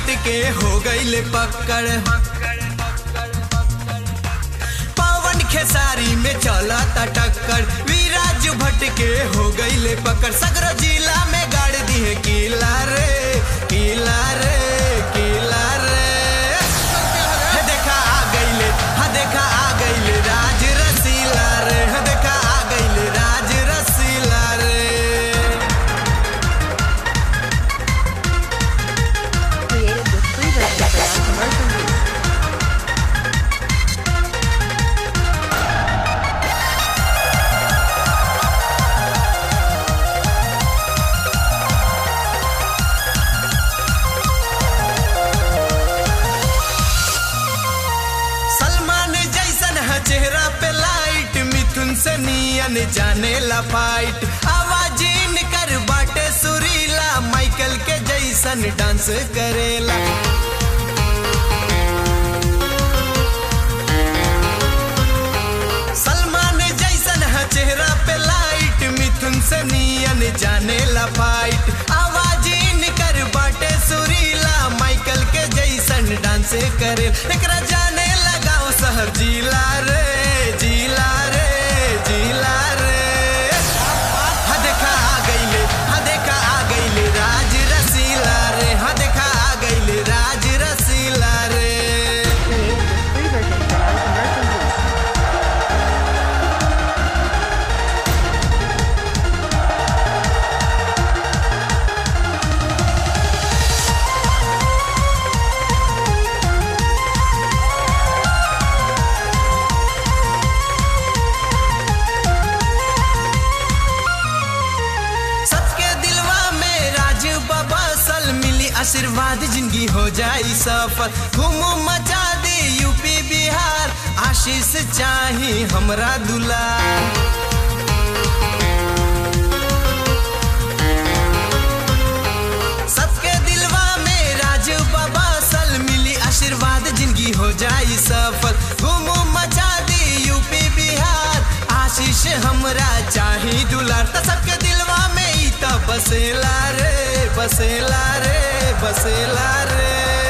भट्ट के हो गईले पकड़ पवन खेसारी में चलता टक्कर विराज भट्ट के हो गईले पकड़ सगरो जिला में गाड़ दिए किला रे किला रे किला रे हे देखा आ गईले हा देखा आ गईले राज रसीला रे हा देखा आ गईले राज रसीला रे Created with free version for non-commercial use. Salman जैसन है चेहरा पे लाइट मिथुन से नियन जाने ला फाइट आवाज कर बाटे सुरीला माइकल के जैसन डांस करेला सलमान जैसन है चेहरा पे लाइट मिथुन से नियन जाने ला फाइट आवाज कर बाटे सुरीला माइकल के जैसन डांस करे एकरा जाने लगाओ शहर जिला रे जिला रे जिला रे हा देखा आ गईले हा देखा आ गईले राज रसीला रे हा देखा आ गईले राज रसीला रे Created with free version for non-commercial use. सबके दिलवा में राज बाबा सल मिली आशीर्वाद जिंदगी हो जाई सफल घूमू मचा दे यूपी बिहार आशीष चाही हमरा दुलार सबके दिलवा में राज बाबा सल मिली आशीर्वाद जिंदगी हो जाई सफल घूमू मचा दी यूपी बिहार आशीष हमरा चाही दुलार त सबके दिलवा में ई त बसेला रे बसेला रे बसेला रे